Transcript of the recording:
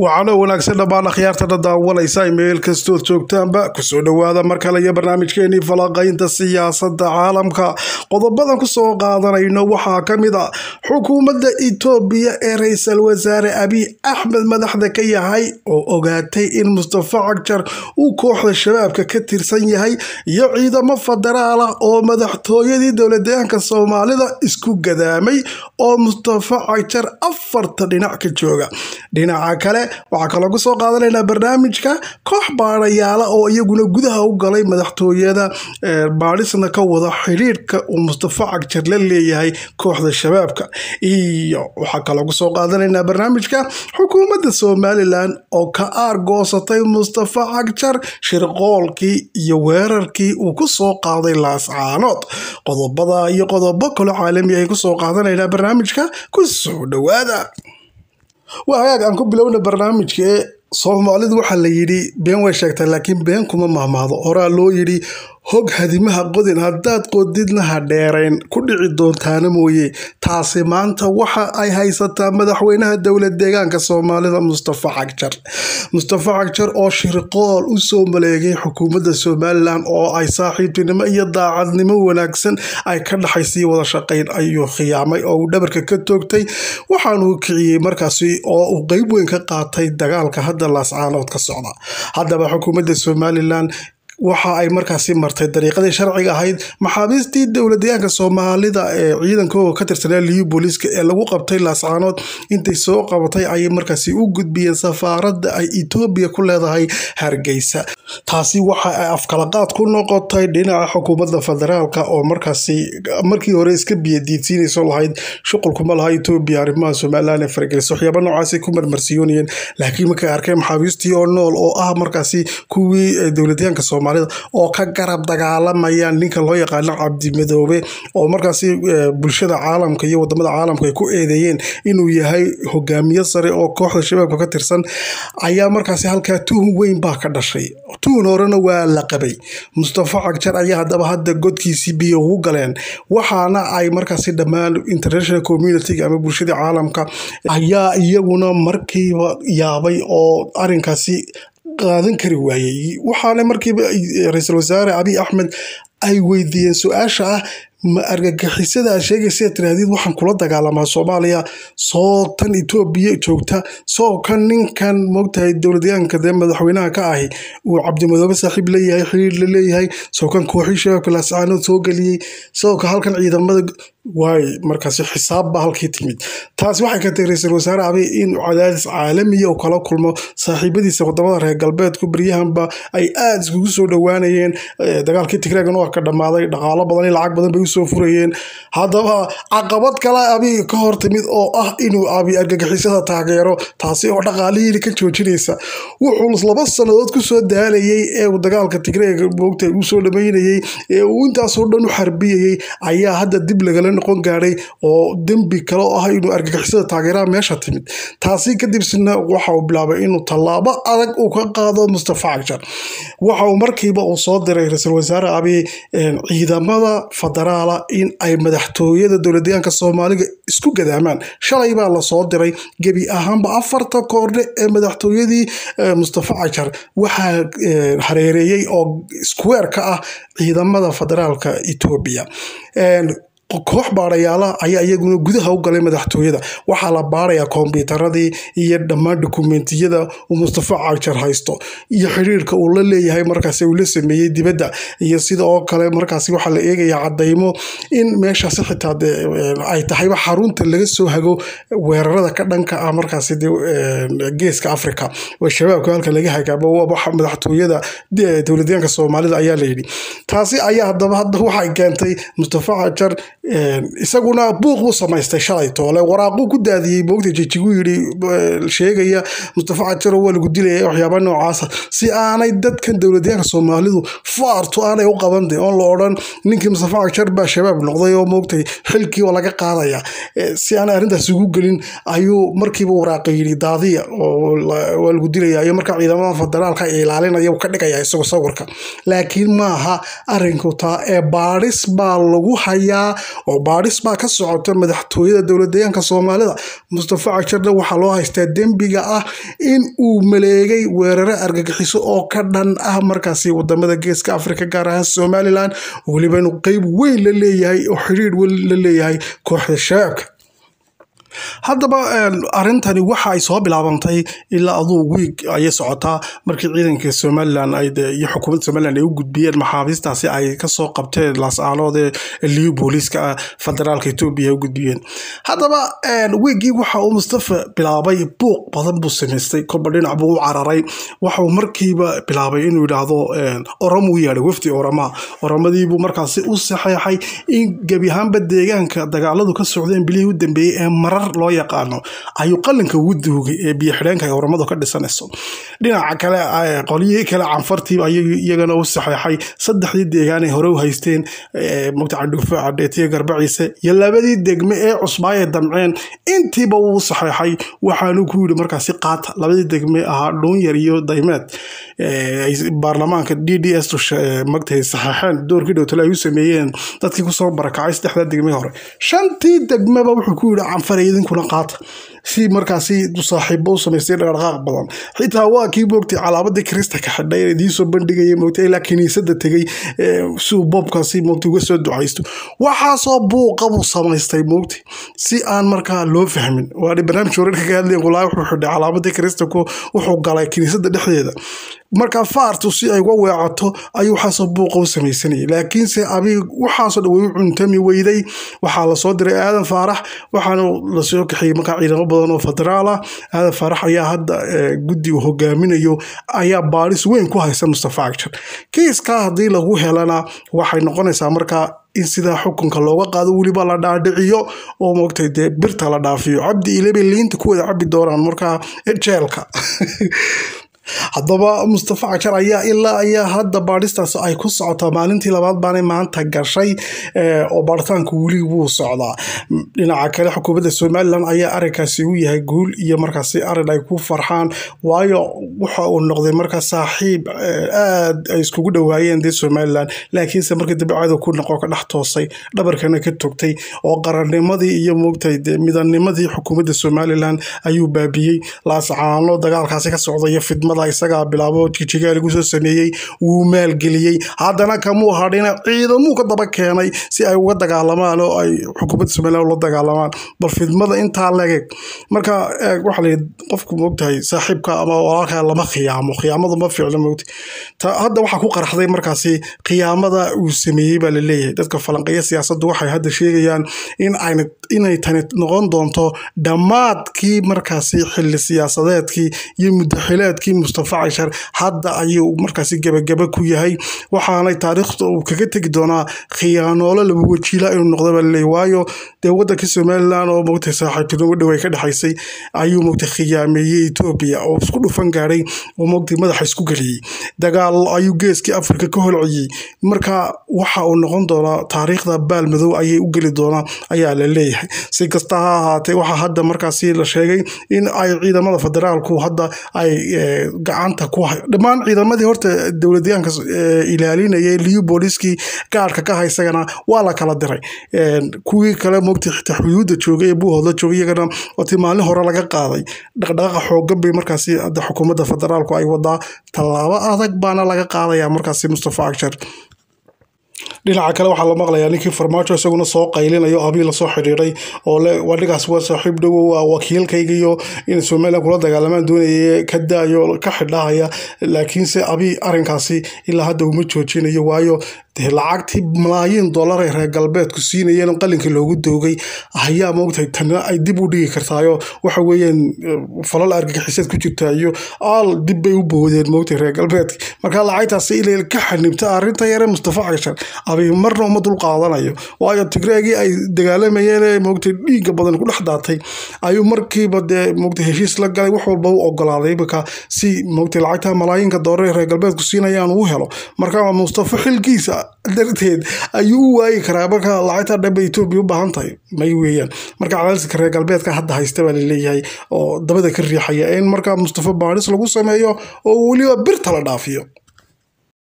waxaana wanaagsan dhammaan akhyaartana daawanaysa meel kastood joogtaanba kusoo dhowaada mar kale iyo barnaamijkeenii falaqaynta siyaasada caalamka qodobadan kusoo qaadanayno waxaa ka mid a xukuumadda itoobiya ee ra-iisul wasaare abiy axmed madaxda ka yahay oo ogaatay in mustafa cagjar uu kooxda shabaabka ka tirsan yahay iyo ciidamo federaal ah oo madaxtooyadii dowladeegaanka soomaalida isku gadaamay oo mustafa cagjar afarta dhinac ka jooga dhinaca kale waxaa kaloo kusoo qaadanaynaa barnaamijka koox baadhayaala oo iyaguna gudaha u galay madaxtooyada baadhisna ka wada xidhiidhka uu mustafa cagjar la leeyahay kooxda shabaabka iyo waxaa kaloo kusoo qaadanaynaa barnaamijka xukuumadda somalilan oo ka aargoosatay mustafa cagjar shirqoolkii iyo weerarkii uu kusoo qaaday laascaanood qodobada iyo qodobo kale caalami ay kusoo qaadanaynaa barnaamijka kusoo dhowaada waa hagaag aan ku bilowna barnaamijka ee soomaalidu waxaa la yidhi been way sheegtaa laakiin been kuma mahmaado horaa loo yidhi hog hadimaha qodin haddaad qodidna ha dheerayn ku dhici doontaana mooye taasi maanta waxa ay haysataa madaxweynaha dowlad deegaanka soomaalida mustafa cagjar mustafa cagjar oo shirqool u soo maleegay xukuumadda somalilan oo ay saaxiibtinimo iyo daacadnimo wanaagsan ay ka dhaxaysay wada shaqayn ayuu khiyaamay oo uu dhabarka ka toogtay waxaanuu kiciyey markaasi oo uu qeyb weyn ka qaatay dagaalka hadda laascaanood ka socda haddaba xukuumadda somalilan waxa ay markaasi martay dariiqadii sharciga ahayd maxaabiistii dowladeegaanka soomaalida ee ciidankooga ka tirsanaa liyu booliiska ee lagu qabtay laascaanood intay soo qabatay ayay markaasi u gudbiyeen safaaradda ay etoobiya ku leedahay hargeysa taasi waxa ay afkalaqaad ku noqotay dhinaca xukuumadda federaalka oo markaasi markii hore iska biyadiidsiinayso lahayd shuqulkuma laha etoobiya arrimaha somalilan ee fargeliso waxyaaba noocaasay ku marmarsiyoonayeen laakiin markay arkeen maxaabiistii oo nool oo ah markaasi kuwii dowladeegaanka soomaalida oo ka garab dagaalamayaan ninka loo yaqaano cabdimadoobe oo markaasi bulshada caalamka iyo wadamada caalamka ay ku eedeeyeen inuu yahay hogaamiye sare oo kooxda shabaabka ka tirsan ayaa markaasi halkaa tuhun weyn baa ka dhashay tuhun horena waa la qabay mustafa cagjar ayaa haddaba hadda godkiisii biyo ugu galeen waxaana ay markaasi dhammaan international communitiga ama bulshada caalamka ayaa iyaguna markiiba yaabay oo arinkaasi qaadan kari waayey waxaana markiiba ra-iisul wasaare abiy axmed ay weydiiyeen su-aasha ah ma argagixisada aad sheegaysa tirahdid waxaan kula dagaalamaa soomaaliya soo tan etoobiya joogta soo kan ninkan moogtahay dowladyaanka dee madaxweynaha ka ahi uu cabdimadoobe saaxiib leeyahay xiriir la leeyahay soo kan kooxii shabaabka laascaanood soo geliyey sidoo ka halkan ciidamada waay markaasi xisaab baa halkii timid taasi waxay keentay ra-iisul wasaare abiy in cadaadis caalamiya uu kala kulmo saaxiibadiisa wadamada reer galbeedku beryahanba ay aada iskugu soo dhowaanayeen dagaalkii tigreegan waa ka dhammaaday dhaqaalo badan iyo lacag badan bay usoo furayeen haddaba caqabad kale abiy ka hor timid oo ah inuu abiy argagixisada taageero taasi oo dhaqaalihiina ka joojinaysa wuxuu laba sannadood kusoo daalayay ee uu dagaalka tigreega moogta uu soo dhamaynayey ee uu intaasoo dhan u xarbiyayey ayaa hadda dib lagala noqon gaadhay oo dembi kale oo ah inuu argagixisada taageeraha meesha timid taasi kadibsna waxa uu bilaabay inuu tallaabo adag uu ka qaado mustafa cagjar waxa uu markiiba uu soo diray ra-iisul wasaare abiy ciidamada federaala in ay madaxtooyada dowladeegaanka soomaaliga isku gadaamaan shalay baa lasoo diray gebi ahaanba afarta koordhe ee madaxtooyadii mustafa cagjar waxaa hareereeyey oo square ka ah ciidamada federaalka etoobiya koox baadhayaala ayaa iyaguna gudaha u galay madaxtooyada waxaa la baarayaa kombyuutaradii iyo dhammaan dokumentiyada uu mustafa cagjar haysto iyo xiriirka uu la leeyahay markaasi uu la sameeyey dibadda iyo sida oo kale markaasi waxaa la eegayaa cadaymo in meeshaasi xitaa ay tahayba xarunta laga soo hago weerarada ka dhanka ah markaasi geeska africa oo shabaabka halka laga hagaabo madaxtooyada dowladyaanka soomaalida ayaa layidhi taasi ayaa hadaba hadda waxay keentay mustafa cagjar isaguna buuq buu samaystay shalay toole waraaquu ku daadiyey moogta jijiguu yidhi sheegaya mustafa cajaro waa lagu dilaya waxyaaba noocaasa si aanay dadkan dowladyaanka soomaalidu faartu aanay u qabande oon la odhan ninkii mustafa cajar baa shabaab noqday oo moogtay xilkii oo laga qaadaya si aanay arrintaas ugu gelin ayuu markiiba waraaqa yidhi daadiya oo waa lagu dilaya iyo markaa ciidamada federaalka ilaalinaya ka dhigaya isagoo sawirka laakiin maaha arinku taa ee baadhis baa lagu hayaa oo baadhis baa ka socota madaxtooyada dowladdeegaanka soomaalida mustafa cagjarna waxaa loo haystaa dembiga ah in uu maleegay weeraro argagixiso oo ka dhan ah markaasi wadamada geeska afrika gaar ahaan somalilan weliba inuu qeyb weyn la leeyahay oo xidhiir weyn la leeyahay kooxda shabaabka haddaba arrintani waxa ay soo bilaabantay ilaa aduu wiig ayay socotaa markii ciidanka somalilan iyo xukuumadda somalilan ay u gudbiyeen maxaabiistaasi ay kasoo qabteen laas-aanood ee liyu booliiska federaalka etoobiya ay u gudbiyeen haddaba wiiggii waxa uu mustafa bilaabay buuq badan buu samaystay kolba dhinac buu u cararay waxauu markiiba bilaabay inuu yidhaahdo oromu yeedhay wafdi orama oramadiibuu markaasi u saxeexay in gebi ahaanba deegaanka dagaaladu ka socdeen bilihii u dambeeyey ee marar loo yaqaano ayuu qalinka ugu duugay ee biyo xidheenka ay oramadu ka dhisanayso dhinaca kale qolyihii kale canfartiiba ayuu iyagana u saxeexay saddexdii deegaan ay hore u haysteen mugta candhuufo cadheetiya garbaciise iyo labadii degme ee cusbaay ay damceen intiiba wuu saxeexay waxaanu ku yidhi markaasi qaata labadii degme ahaa dhuunyar iyo daymeed baarlamaanka d d s magtahay saxeexeen doorkii dhowtale ay u sameeyeen dadkii kusoo barakacay saddexdaa degme hore shantii degmeba wuxuu ku yidhi canfare idinkuna qaata si markaasi saaxiibo u samaystay dhaqdhaqaaq badan xitaa waa kii moogtay calaamadii krista ka xidhay idiinsoo bandhigaya moogtay ilaa kiniisada tegay siuu boobkaasi moogtay uga soo ducaysto waxaasoo buuqa buu samaystay moogtay si aan markaa loo fahmin waa barnaamij wararka ka hadlayan walaa wuxuu xidhay calaamadii krista wuxuu galay kiniisada dhexdeeda marka faartu si ay uga weecato ayuu waxaasoo buuqa u samaysanayay laakiinse abi waxaasoo dhan way u cuntami weyday waxaa lasoo diray aadan faarax waxaana lasoo kaxiyey markaa ciidamo badan oo federaal ah aadan faarax ayaa hadda guddi uu hogaaminayo ayaa baadhis weyn ku haysa mustafa cagjar kiiskaa haddii lagu helana waxay noqonaysaa markaa in sidaa xukunka looga qaado weliba la dhaadhiciyo oo moogtay dee birta la dhaafiyo cabdi ilebay liinta ku wada cabi doonaan markaa jeelka haddaba mustafa cajar ayaa ilaa ayaa hadda baadhistaas ay ku socotaa maalintii labaad baanay maanta gashay oo baaritaanku weli wuu socdaa dhinaca kale xukuumadda somalilan ayaa arrinkaasi u yahay guul iyo markaasi arrin ay ku farxaan waayo waxa uu noqday markaa saaxiib aad ay iskugu dhowaayeen dee somalilan laakiinse markii dambe cadow ku noqo ka dhex toosay dhabarkana ka togtay oo qarannimadii iyo moogtay dee midanimadii xukuumadda somalilan ayuu baabiyey laascaano dagaalkaasi ka socda iyo fidmada isagaa bilaabo jijigaal igu soo sameeyey wuu maalgeliyey haddana kamuu hadhina ciidamuu ka daba keenay si ay uga dagaalamaan oo ay xukuumadda somalilan ula dagaalamaan bal fidmada intaa legeg marka waxaa layidhi qofku moogtahay saaxiibka ama walaalkaa lama khiyaamo khiyaamadu ma fiicno moogta hadda waxaa ku qaraxday markaasi khiyaamada uu sameeyey baa la leeyahay dadka falanqeeya siyaasaddu waxay hadda sheegayaan in ayna inay tani noqon doonto dhammaadkii markaasi xilli siyaasadeedkii iyo muddaxileedkii mustafa cashar hadda ayuu markaasi gebagaba ku yahay waxaanay taariikhda uu kaga tegi doonaa khiyaanoolo laba wajiila inuu noqda baa laleeyahy waayo dee waddanka somalilan oo moogtay saaxiibtinimo dhow ay ka dhexaysay ayuu moogtay khiyaameeyey etoobiya oo isku dhufan gaadhay oo moogtay madaxa isku geliyey dagaal ayuu geeskii afrika ka holciyey marka waxa uu noqon doonaa taariikhda baal madow ayay u geli doonaa ayaa la leeyahay si kasta ha ahaatee waxaa hadda markaasi la sheegay in ay ciidamada federaalku hadda ay gacanta ku hay dhammaan ciidamadii horta dowladyaanka ilaalinayay liyu booliskii gaadhka ka haysagana waa la kala diray kuwii kale moogtay xitaa xuduudda joogay ee buuhoodla joogay iyagana watii maalin hore laga qaaday dhaqdhaqaaqa xoogan bay markaasi hadda xukuumadda federaalku ay wadaa tallaabo adag baana laga qaadayaa markaasi mustafa cagjar dhinaca kale waxaa la maqlayaa ninkii farmaajo isaguna soo qaylinayo abii lasoo xidhiiray oo le wadhigaas waa saaxiib dhowow waa wakiilkayga iyo in somalilan kula dagaalamaan doonaya ka daayo ka xidhahaya laakiinse abii arrinkaasi ilaa hadda uma joojinayo waayo dee lacagtii malaayiin dollar ay reer galbeedku siinayeen qalinka loogu doogay ayaa moogtahay tanna ay dib u dhigi kartaayo waxa weeyaan falal argagixiseed ku jirta iyo aal dib bay u boodeen moogtahay reer galbeedka marka lacagtaasi ilay ka xanibta arrinta yare mustafa cashar abi marna uma dul qaadanayo waayo tigreegii ay dagaalamayeen ee moogtay dhiigga badan ku dhex daatay ayuu markiiba dee moogtay heshiis la galay wax walba u ogolaaday imika si moogtay lacagta malaayiinka dollar ee reer galbeedku siinayaan uu helo marka mustafa xilkiisa darteed ayuu u waayi karaa marka lacagta dhanba etoobiya u baahan tahay may weeyaan marka cadaaliska reer galbeedka hadda haysta baa laleeyahay oo dabada ka riixaya in marka mustafa baadhis lagu sameeyo oo weliba birta la dhaafiyo